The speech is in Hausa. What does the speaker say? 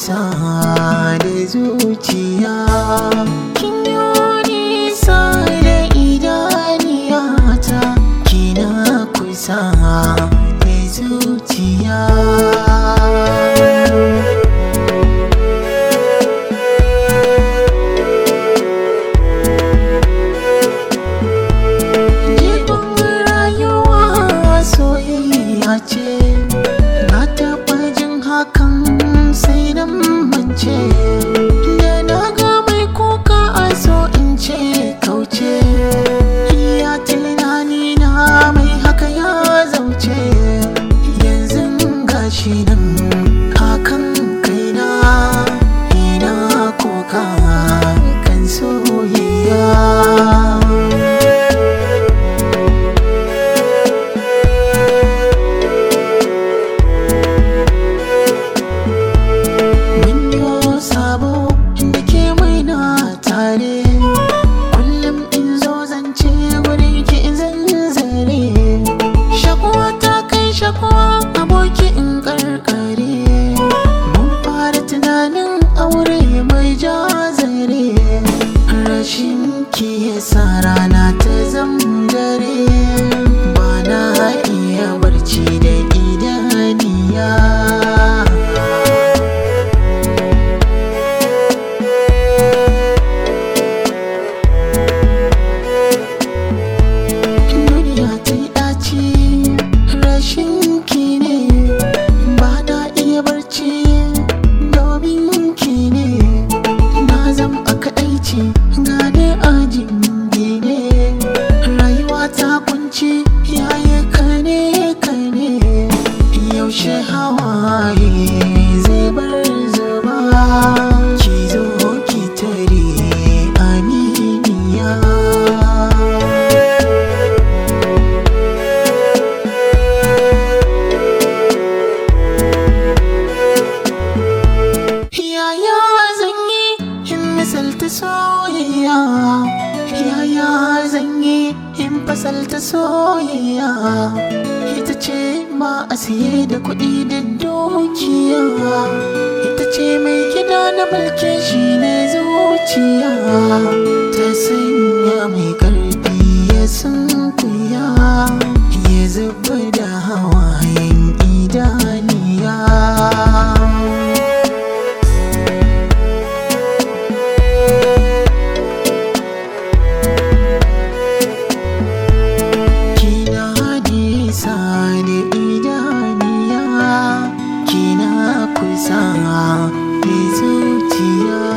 kusa da zuciya kin yi nisa da idaniyata kina kusa da zuciya Jigon rayuwa soyayya ce Na taɓa jin hakan sai na mance Da na ga mai kuka a so in ce kauce Ya tunani na mai haka ya zauce Yanzu gashi nan hakan kaina Ina kuka kan soyayya Mun yi sabo da ke mai na tare Kullum in zo zance wurin ki in zanzare Shakuwa ta kai shakuwa aboki in karkare Mun fara tunanin aure mai jazare Rashin ki yasa rana ta zamdare Ba na iya barci da idaniya duniya ta yi ɗaci rashin ki ne ba na iya barci domin ki ne na zam a kaɗaici gane ajin ne rayuwa ta kunci yaye kane kane yaushe hawaye zai bar zuba ki zo ki tare aminiya Yaya zan yi in misalta soyayya Yaya zan yi in fasalta soyayya Ita ce ma a siye da kuɗi da dukiya Ita ce mai gida na mulki shi ne zuciya Ta sanya mai ƙarfi ya sunkuya Ya zuba da hawayen idaniya Kina nisa da idaniya Kina kusa da zuciya